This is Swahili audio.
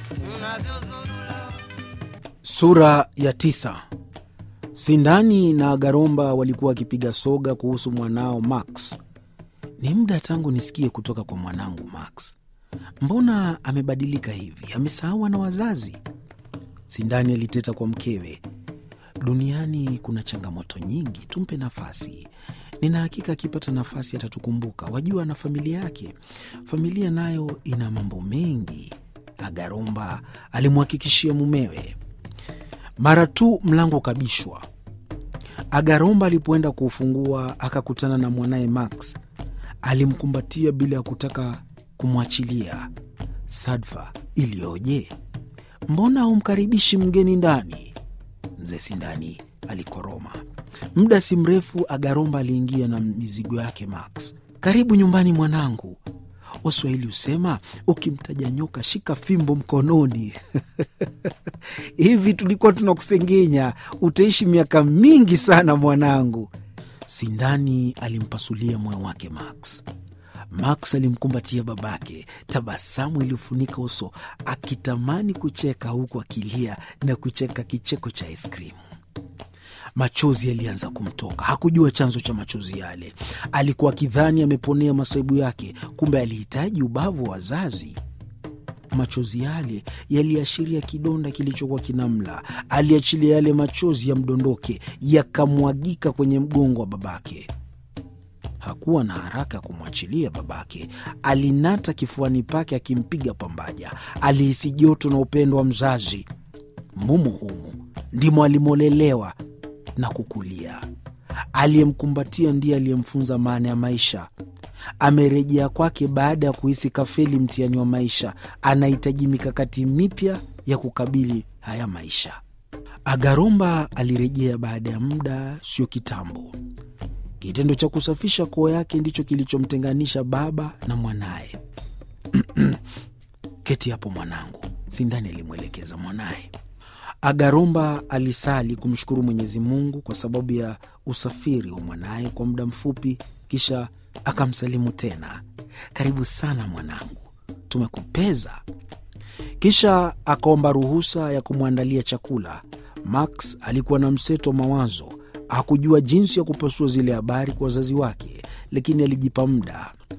Sura ya tisa. Sindani na Garomba walikuwa wakipiga soga kuhusu mwanao Max. Ni muda tangu nisikie kutoka kwa mwanangu Max. Mbona amebadilika hivi? Amesahau na wazazi? Sindani aliteta kwa mkewe. Duniani kuna changamoto nyingi, tumpe nafasi. Nina hakika akipata nafasi atatukumbuka. Wajua, na familia yake, familia nayo ina mambo mengi, Agaromba alimhakikishia mumewe. Mara tu mlango ukabishwa, Agaromba alipoenda kuufungua akakutana na mwanaye Max. Alimkumbatia bila ya kutaka kumwachilia. Sadfa iliyoje! Mbona humkaribishi mgeni ndani? Mzee Sindani alikoroma. Muda si mrefu Agaromba aliingia na mizigo yake Max. Karibu nyumbani mwanangu. Waswahili husema ukimtaja nyoka shika fimbo mkononi. Hivi tulikuwa tunakusengenya, utaishi miaka mingi sana mwanangu. Sindani alimpasulia moyo wake Max. Max alimkumbatia babake, tabasamu iliyofunika uso, akitamani kucheka huku akilia na kucheka kicheko cha aiskrimu. Machozi yalianza kumtoka. Hakujua chanzo cha machozi yale. Alikuwa akidhani ameponea masaibu yake, kumbe alihitaji ubavu wa wazazi. Machozi yale yaliashiria kidonda kilichokuwa kinamla. Aliachilia yale machozi yamdondoke, yakamwagika kwenye mgongo wa babake. Hakuwa na haraka ya kumwachilia babake. Alinata kifuani pake akimpiga pambaja. Alihisi joto na upendo wa mzazi. Mumu humu ndimo alimolelewa na kukulia. Aliyemkumbatia ndiye aliyemfunza maana ya maisha. Amerejea kwake baada ya kuhisi kafeli mtihani wa maisha. Anahitaji mikakati mipya ya kukabili haya maisha. Agaromba alirejea baada ya muda sio kitambo. Kitendo cha kusafisha koo yake ndicho kilichomtenganisha baba na mwanaye. Keti hapo mwanangu, Sindani alimwelekeza mwanaye. Agaromba alisali kumshukuru Mwenyezi Mungu kwa sababu ya usafiri wa mwanaye kwa muda mfupi, kisha akamsalimu tena, karibu sana mwanangu, tumekupeza. Kisha akaomba ruhusa ya kumwandalia chakula. Max alikuwa na mseto wa mawazo, hakujua jinsi ya kupasua zile habari kwa wazazi wake, lakini alijipa muda.